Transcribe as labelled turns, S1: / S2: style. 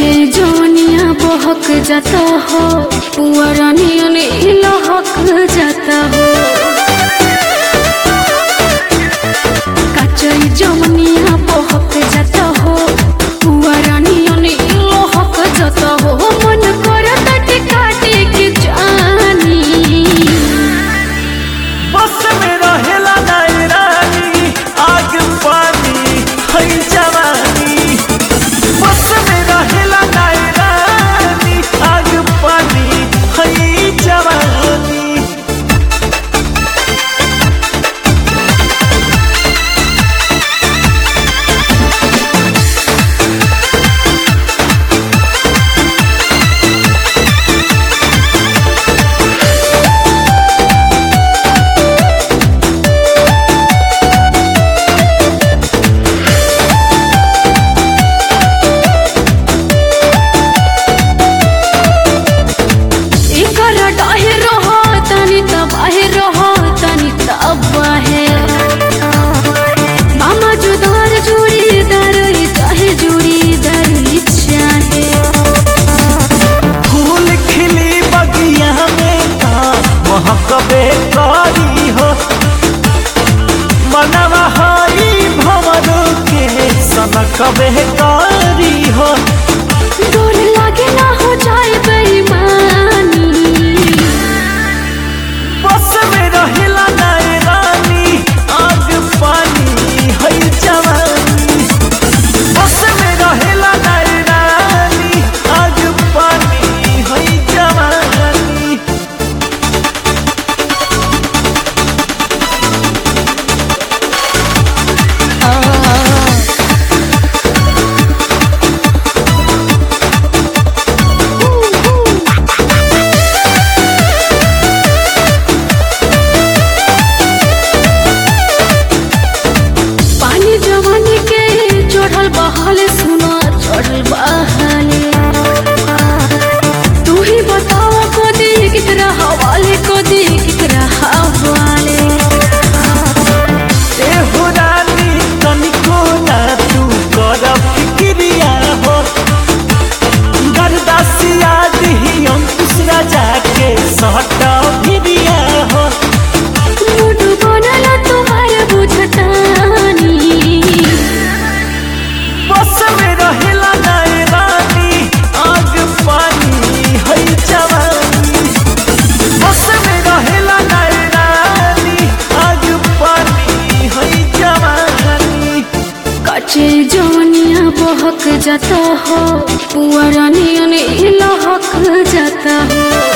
S1: कचे जवनिया बहक जाता हो पुअरा नियन लहक जाता हो कचे जवनिया बहक जाता हो पुअरा नियन लहक जाता हो मन करता टिकाटे के जानी
S2: बस में रहेला नाई रानी आग पानी है जवानी बस में रहेला नाई रानी आग पानी है जवानी
S1: एकर डाहे रहो तनी तब आहे रहो तनी तब आहे मामा जुदार जुड़ी दर चाहे जुड़ी दर चाहे
S2: फूल खिली बगिया में का महकबे करी हो मनवा हई भवर के सनकबे करी हो
S1: डोर लागे ना हो जाए बेईमानी
S2: बस में रहेला नाय रानी आग पानी है जवानी बस में रहेला नाय रानी आग पानी है जवानी
S1: पानी जवानी के चढ़ल बहल सुनो चढ़ल बहले तू ही बताओ को दी कितरा हवाले को दी कितरा हवाले
S2: ए हो रानी तनिको ना तू कर फिक्रिया हो गरदासिया दिही अंकुश राजा के सहट भिरिया हो
S1: मूड बनल तुम्हारे बुझटानी
S2: बस में रहेला नाय रानी आग पानी है जवानी बस में रहेला नाय रानी आग पानी है जवानी
S1: कचे जवनिया बहक जाता हो पुअरा नियन लहक जाता हो